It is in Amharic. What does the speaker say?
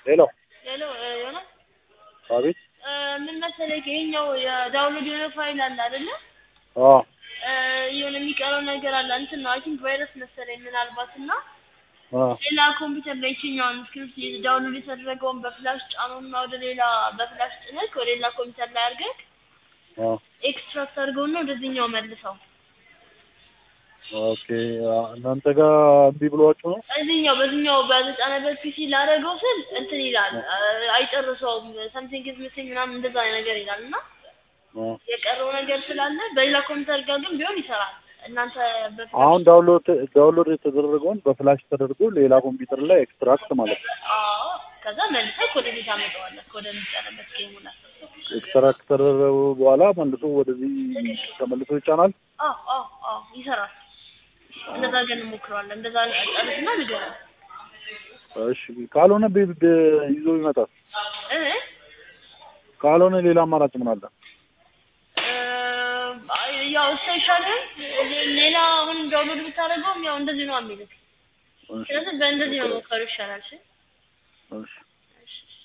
ሄሎ ሄሎ ዮናስ አቤት ምን መሰለህ ይሄኛው የዳውንሎድ የሆነ ፋይል አለ አይደለ? አ የሆነ የሚቀረው ነገር አለ እንትን ነው አይ ቲንክ ቫይረስ መሰለኝ ምናልባት እና አ ሌላ ኮምፒውተር ላይ ይችኛውን ስክሪፕት ዳውንሎድ የተደረገውን በፍላሽ ጫኑና ወደ ሌላ በፍላሽ ጭነህ ወደ ሌላ ኮምፒውተር ላይ አድርገህ አ ኤክስትራክት አድርገውና ወደዚህኛው መልሰው ኦኬ አ እናንተ ጋር እምቢ ብሏችሁ ነው? እዚህኛው በዚህኛው በተጫነበት ፒሲ ላደረገው ስል እንትን ይላል አይጨርሰውም ሰምቲንግ ኢዝ ሚሲንግ ምናምን እንደዛ ነገር ይላል እና አ የቀረው ነገር ስላለ በሌላ ኮምፒውተር ጋር ግን ቢሆን ይሰራል። እናንተ በፍላሽ አሁን ዳውንሎድ ዳውንሎድ የተደረገውን በፍላሽ ተደርጎ ሌላ ኮምፒውተር ላይ ኤክስትራክት ማለት ነው። አዎ ከዛ መልሰህ ወደ ቤት አመጣዋለህ ወደሚጫነበት ጌሙ ላይ ኤክስትራክት ተደረገ በኋላ መልሶ ወደዚህ ተመልሶ ይጫናል። አዎ አዎ አዎ ይሰራል። እንደዛ ግን እንሞክረዋለን። እንደዛ ጨርስና ንገረን እሺ ካልሆነ ቤት ይዞ ይመጣል። እ ካልሆነ ሌላ አማራጭ ምን አለ? እ ያው እሱ አይሻልም? ሌላ አሁን ዳውንሎድ ብታደርገውም ያው እንደዚህ ነው የሚልክ። እሺ ስለዚህ በእንደዚህ ነው ሞከሩ ይሻላል። እሺ እሺ እሺ